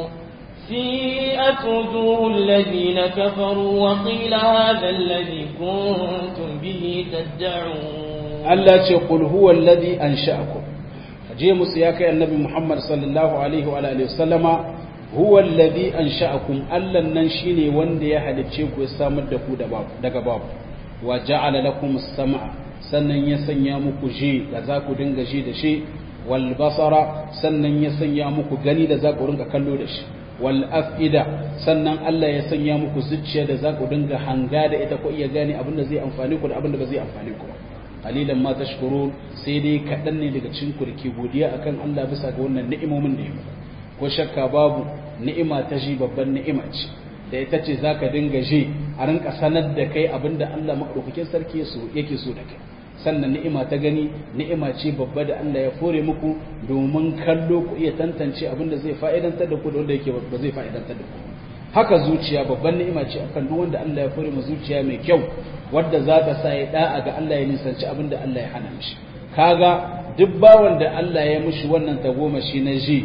سيئت وجوه الذين كفروا وقيل هذا الذي كنتم به تدعون Allah ce qul huwa alladhi ansha'akum je musu ya kai annabi Muhammad sallallahu alaihi wa alihi wasallama huwa alladhi ansha'akum Allah nan shine wanda ya halicce ku ya samar da ku daga babu wa ja'ala lakum as-sam'a sannan ya sanya muku ji da za ku dinga ji da shi wal basara sannan ya sanya muku gani da za ku ringa kallo da shi wal afida sannan Allah ya sanya muku zuciya da za ku dinga hanga da ita ko iya gane abin da zai amfani ku da abin da ba zai amfani ku ba qalilan ma tashkurun sai dai kaɗan ne daga cikin ku dake godiya akan Allah bisa ga wannan ni'imomin da ya muku ko shakka babu ni'ima ta ji babban ni'ima ce da ita ce zaka dinga ji a rinka sanar da kai abinda Allah madaukakin sarki yake so da kai sannan ni'ima ta gani ni'ima ce babba da Allah ya fore muku domin kallo ku iya tantance abinda zai fa'idantar da ku da wanda yake ba zai fa'idantar da ku haka zuciya babban ni'ima ce akan duk wanda Allah ya fore mu zuciya mai kyau wadda za ta sa ya da'a ga Allah ya nisanci abin da Allah ya hana mishi kaga duk bawan da Allah ya mushi wannan tagomashi na ji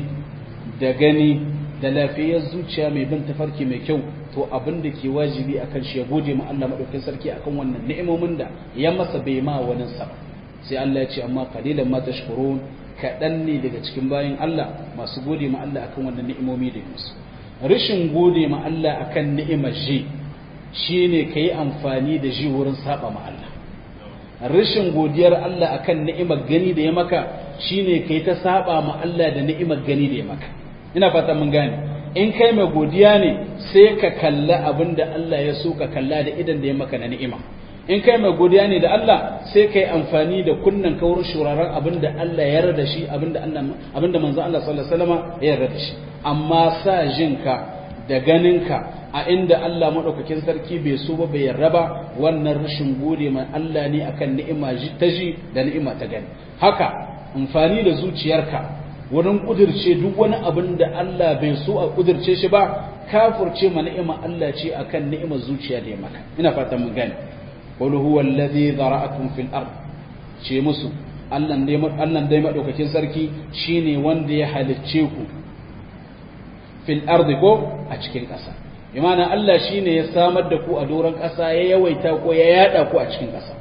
da gani da lafiyar zuciya mai bin tafarki mai kyau to abin da ke wajibi akan shi ya gode ma Allah madaukakin sarki akan wannan ni'imomin da ya masa bai ma wani sa sai Allah ya ce amma qalilan ma tashkurun kaɗan ne daga cikin bayan Allah masu gode ma Allah akan wannan ni'imomi da ya musu rashin gode ma Allah akan ni'imar ji shi ne ka yi amfani da shi wurin saba ma Allah rashin godiyar Allah akan ni'imar gani da ya maka shi ne ka yi ta saba ma Allah da ni'imar gani da ya maka ina fata mun gane in kai mai godiya ne sai ka kalla abin da Allah ya so ka kalla da idan da ya maka na ni'ima in kai mai godiya ne da Allah sai ka yi amfani da kunnan ka wurin shuraren abin da Allah ya yarda shi abin da Allah abin da manzon Allah sallallahu alaihi wasallam ya yarda da shi amma sa jinka da ganinka a inda Allah maɗaukakin sarki bai so ba bai yarda ba wannan rashin gode mai Allah ne akan ni'ima ta ji da ni'ima ta gani haka amfani da zuciyarka wurin kudirce duk wani abin da Allah bai so a kudirce shi ba kafurce ma ni'ima Allah ce akan ni'imar zuciya da ya maka ina fatan mun gane qul huwa alladhi dhara'akum fil ard ce musu Allah dai Allah dai maɗaukakin sarki shine wanda ya halicce ku fil ardi ko a cikin ƙasa imana Allah shine ya samar da ku a doron ƙasa ya yawaita ko ya yada ku a cikin ƙasa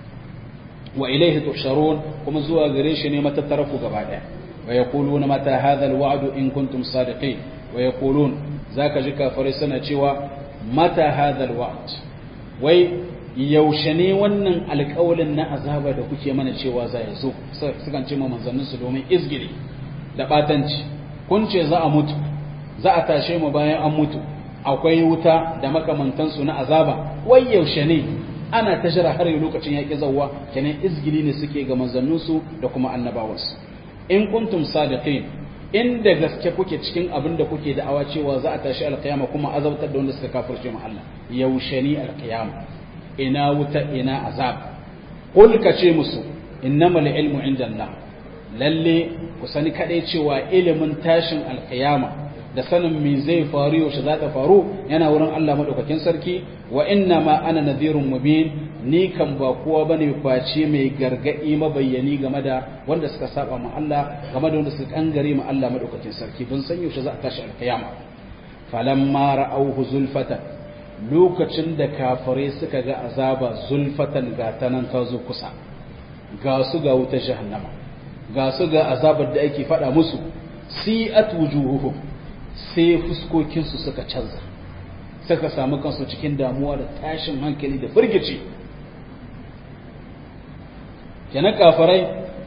wa ilaihi tusharun kuma zuwa gare shi ne matattara ku gaba daya wa yaquluna mata hadha alwa'd in kuntum sadiqin wa yaqulun zaka ji kafirai suna cewa mata hadha alwa'd wai yaushe ne wannan alƙawalin na azaba da kuke mana cewa za ya zo sukan ce ma manzannin su domin izgiri da batanci kun ce za a mutu za a tashe mu bayan an mutu akwai wuta da makamantansu na azaba wai yaushe ne ana ta jira har yi lokacin yaƙi zawwa kenan izgili ne suke ga manzanninsu da kuma annabawansu in kuntum sadiqin inda gaske kuke cikin abin da kuke da'awa cewa za a tashi alƙiyama kuma azabtar da wanda suka kafirce mu Allah yaushe ne alƙiyama ina wuta ina azab qul ka ce musu innamal ilmu indallah lalle ku sani kadai cewa ilimin tashin alƙiyama da sanin me zai faru yaushe za ta faru yana wurin Allah madaukakin sarki wa inna ma ana nadhirun mubin ni kan ba kowa bane face mai gargadi mabayyani game da wanda suka saba ma Allah game da wanda suka kangare ma Allah madaukakin sarki bin san yaushe za a tashi alkiyama falamma ra'awhu zulfatan lokacin da kafare suka ga azaba zulfatan ga tanan ta zo kusa ga su ga wuta jahannama ga su ga azabar da ake faɗa musu si'at wujuhuhum sai fuskokinsu suka canza suka samu kansu cikin damuwa da tashin hankali da firgici kenan kafarai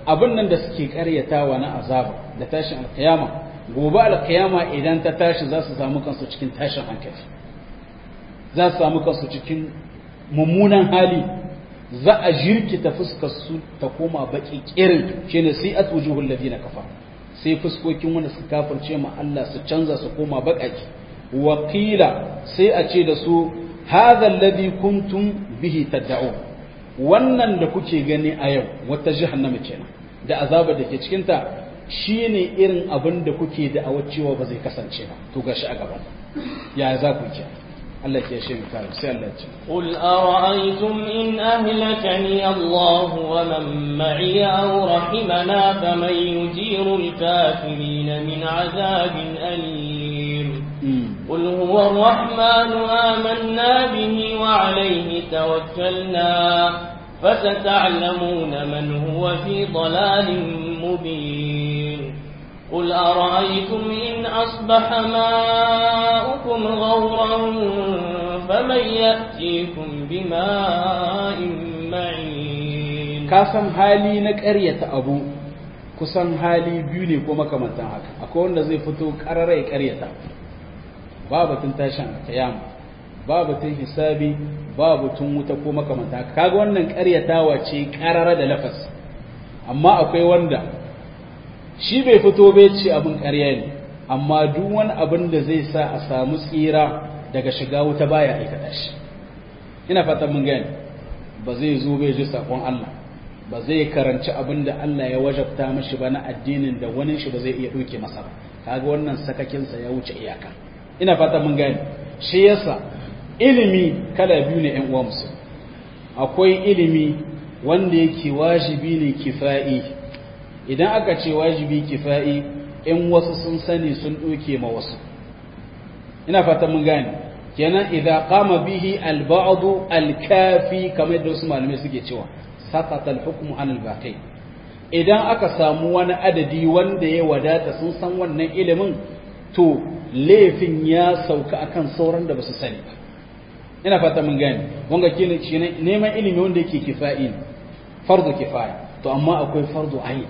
abin nan da suke karyatawa na azaba da tashin alkiyama gobe alkiyama idan ta tashi za su samu kansu cikin tashin hankali za su samu kansu cikin mummunan hali za a jirkita fuskar su ta koma baki kirin shine sai at wujuhul ladina kafa sai fuskokin wanda suka kafirce ma Allah su canza su koma bakaki wakila sai a ce da su hadha alladhi kuntum bihi tad'un wannan da kuke gani a yau wata jahannama kenan da azabar da ke cikin ta shine irin abin da kuke da cewa ba zai kasance ba to gashi a gaban ya za ku kenan Allah ke shi kare sai Allah ce قل أرأيتم إن أهلكني الله ومن معي أو رحمنا فمن يجير الكافرين من عذاب أليم قل هو الرحمن آمنا به وعليه توكلنا فستعلمون من هو في ضلال مبين قل أرأيتم إن أصبح ماؤكم غورا فمن يأتيكم بماء معين kasan hali na ƙaryata abu kusan hali biyu ne ko makamantan haka akwai wanda zai fito ƙarara ya ƙaryata ba batun tashin kiyama ba batun hisabi ba batun wuta ko makamantan haka kaga wannan ƙaryatawa ce ƙarara da lafas amma akwai wanda shi bai fito bai ce abin ƙarya ne amma duk wani abin da zai sa a samu tsira daga shiga wuta baya aikata shi ina fatan mun gani ba zai zo bai ji sakon Allah ba zai karanci abin da Allah ya wajabta mashi ba na addinin da wani shi ba zai iya ɗauke masa ba kaga wannan sakakinsa ya wuce iyaka ina fatan mun gani shi yasa ilimi kala biyu ne ƴan uwa musu akwai ilimi wanda yake wajibi ne kifa'i idan aka ce wajibi kifa'i in wasu sun sani sun ɗauke ma wasu ina fatan mun gane kenan idan qama bihi al-ba'd al-kafi kamar yadda wasu malamai suke cewa saqata al-hukmu an al-baqi idan aka samu wani adadi wanda ya wadata sun san wannan ilimin to laifin ya sauka akan sauran da basu sani ba ina fata mun gane wanga kine neman ilimi wanda yake kifa'i fardu kifaya to amma akwai fardu ayin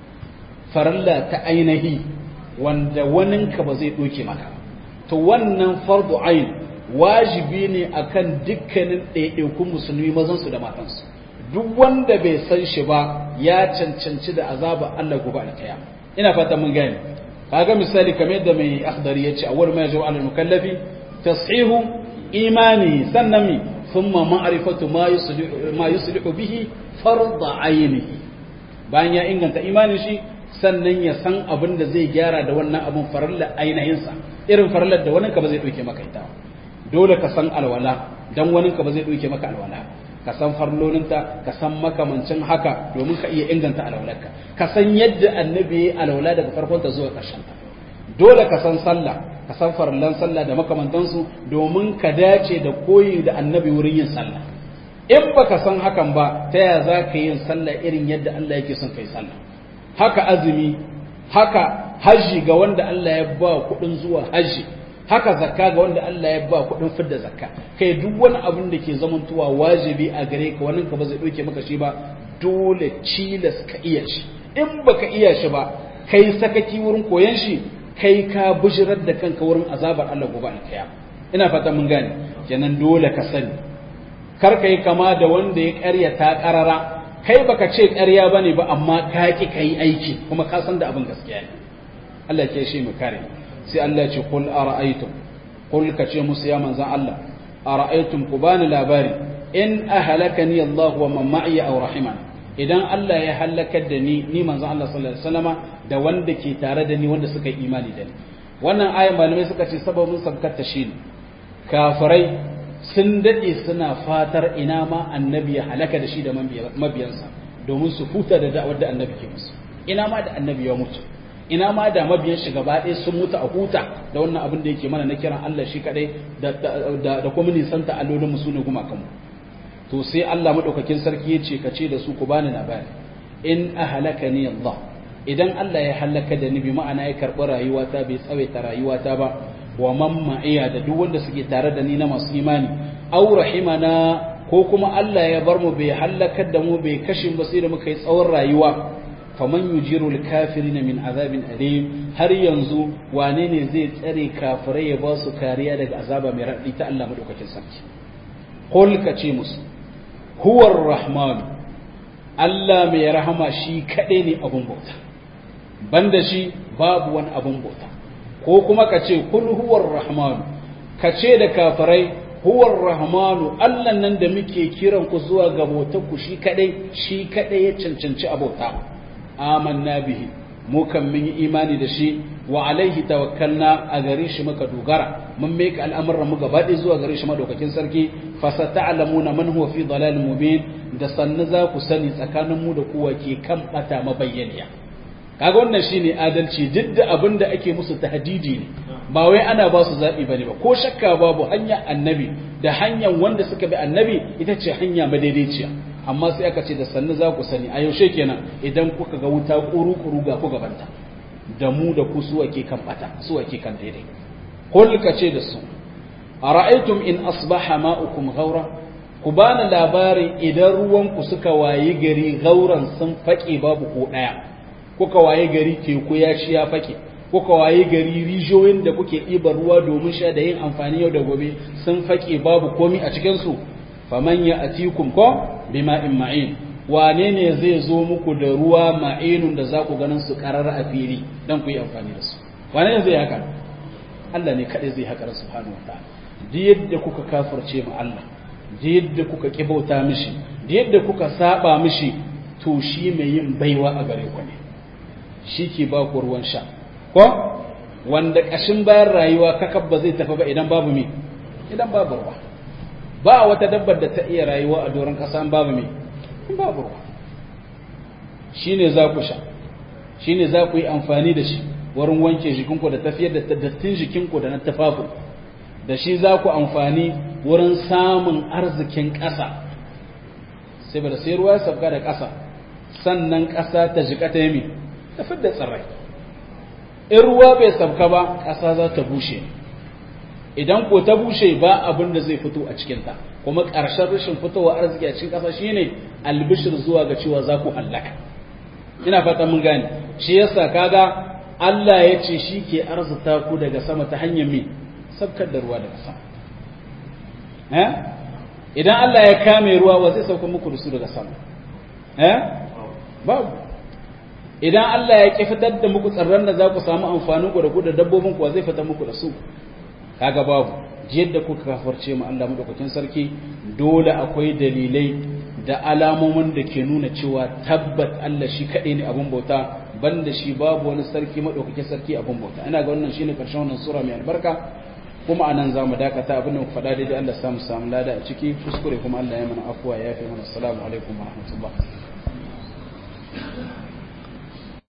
faralla ta ainihi wanda waninka ba zai ɗoke maka to wannan fardu ayin wajibi ne akan dukkanin ɗaiɗaikun musulmi mazansu da matansu duk wanda bai san shi ba ya cancanci da azaba Allah gobe alkaya ina fata mun gane kaga misali kamar yadda mai akhdari yace awwal ma yajibu ala mukallafi tashihu imani sannan mi thumma ma'rifatu ma yuslihu ma yuslihu bihi fardu aynihi bayan ya inganta imanin shi sannan ya san abin da zai gyara da wannan abin farallar ainihinsa irin farallar da waninka ba zai ɗauke maka ita dole ka san alwala don waninka ba zai ɗauke maka alwala ka san farloninta ka san makamancin haka domin ka iya inganta alwalarka ka san yadda annabi ya alwala daga farkonta zuwa ƙarshenta dole ka san sallah ka san farallan sallah da makamantansu domin ka dace da koyi da annabi wurin yin sallah in baka san hakan ba ta yaya za ka yi yin sallah irin yadda Allah yake son kai sallah haka azumi haka hajji ga wanda Allah ya ba kuɗin zuwa hajji haka zakka ga wanda Allah ya ba kuɗin fidda zakka kai duk wani abin da ke zamantowa wajibi a gare ka wannan ka ba zai ɗauke maka shi ba dole cilas ka iya shi in baka iya shi ba kai sakaki wurin koyon shi kai ka bujirar da kanka wurin azabar Allah gobe alkiyama ina fata mun gane kenan dole ka sani kar ka yi kama da wanda ya ƙarya ta ƙarara kai baka ce ƙarya bane ba amma ka ki kai aiki kuma ka san da abin gaskiya ne Allah ke shi mu kare sai Allah ce qul ara'aytum qul ka ce musu ya manzan Allah ara'aytum ku bani labari in ahlakani Allah wa man ma'i aw rahiman idan Allah ya halakar da ni ni manzan Allah sallallahu alaihi wasallama da wanda ke tare da ni wanda suka yi imani da ni wannan ayan malamai suka ce sababin sabkar ta shine kafirai sun daɗe suna fatar ina ma annabi ya halaka da shi da mabiyansa domin su huta da da'awar da annabi ke musu ina ma da annabi ya mutu ina ma da mabiyan shi gaba ɗaya sun mutu a huta da wannan abin da yake mana na kiran Allah shi kadai da kuma nisanta allolin mu sune gumakan mu to sai Allah madaukakin sarki ya ce ka ce da su ku bani labari in ahlakani Allah idan Allah ya halaka da ni bi ma'ana ya karɓi rayuwata bai tsawaita rayuwata ba wa man ma'iya da duk wanda suke tare da ni na masu imani aw rahimana ko kuma Allah ya bar mu bai halakar da mu bai kashe mu sai da muka yi tsawon rayuwa faman yujiru al-kafirin min azabin alim har yanzu wane ne zai tsare kafirai ya ba su kariya daga azaba mai raɗi ta Allah madaukakin sarki qul ka ce musu huwar rahman Allah mai rahama shi kaɗai ne abun bauta banda shi babu wani abun bauta ko kuma ka ce kul huwar rahman ka ce da kafirai huwar rahmanu Allah nan da muke kiran ku zuwa ga bautar ku shi kaɗai shi kaɗai ya cancanci abauta amanna bihi mu kan mun yi imani da shi wa alaihi tawakkalna a gare shi muka dogara mun mai al'amuran mu gaba ɗaya zuwa gare shi madaukakin sarki fa sata'lamuna man huwa fi dalalin mubin da sannu za ku sani tsakanin mu da kuwa ke kan bata mabayyaniya kaga wannan shine adalci duk da abin da ake musu tahdidi ne ba wai ana ba su zaɓi bane ba ko shakka babu hanyar annabi da hanyar wanda suka bi annabi ita ce hanya madaidaiciya amma sai aka ce da sannu za ku sani a yaushe kenan idan kuka ga wuta kuru-kuru ga ku gabanta da mu da ku su ake kan bata su ake kan daidai kul ka ce da su ara'aytum in asbaha ma'ukum ghaura ku bani labarin idan ruwan ku suka wayi gari gauran sun fake babu ko daya kuka wayi gari teku ya ci ya fake kuka wayi gari rijiyoyin da kuke ɗiba ruwa domin sha da yin amfani yau da gobe sun fake babu komi a cikin su faman ya atikum ko bima'in ma'in wane ne zai zo muku da ruwa ma'inun da za ku ganin su karar a fili don ku yi amfani da su wane ne zai haka Allah ne kaɗai zai haka subhanahu wataala da yadda kuka kafirce ma Allah da yadda kuka kibauta mishi da yadda kuka saba mishi to shi mai yin baiwa a gare ku ne shi ke ba ku ruwan sha ko wanda kashin bayan rayuwa kakab ba zai tafi ba idan babu me idan babu ruwa ba wata dabbar da ta iya rayuwa a doron ƙasa an babu me in babu ruwa shine za ku sha shine za ku yi amfani da shi wurin wanke jikinku da tafiyar da dattin jikinku da na tafafin da shi za ku amfani wurin samun arzikin ƙasa sai ba da sai ruwa ya sabga da ƙasa sannan ƙasa ta jika ta yami ta fidda tsirrai in ruwa bai sabka ba ƙasa za ta bushe idan ko ta bushe ba abin da zai fito a cikinta kuma ƙarshen rashin fitowa arziki a cikin ƙasa shine albishir zuwa ga cewa za ku hallaka ina fata mun gane shi yasa kaga Allah ya ce shi ke arzuta ku daga sama ta hanyar me sabkar da ruwa daga sama eh idan Allah ya kame ruwa wa zai sauka muku da su daga sama eh babu idan Allah ya ki fitar da muku tsarran da za ku samu amfanin ku da ku da dabbobin ku zai fitar muku da su kaga babu yadda kuka kafarce mu Allah madaukakin sarki dole akwai dalilai da alamomin da ke nuna cewa tabbat Allah shi kaɗai ne abin bauta banda shi babu wani sarki madaukakin sarki abin bauta ina ga wannan shine karshen wannan sura mai albarka kuma anan za mu dakata abin da mu faɗa daidai Allah samu samu lada a ciki kuskure kuma Allah ya mana afuwa ya fi mana assalamu alaikum wa rahmatullah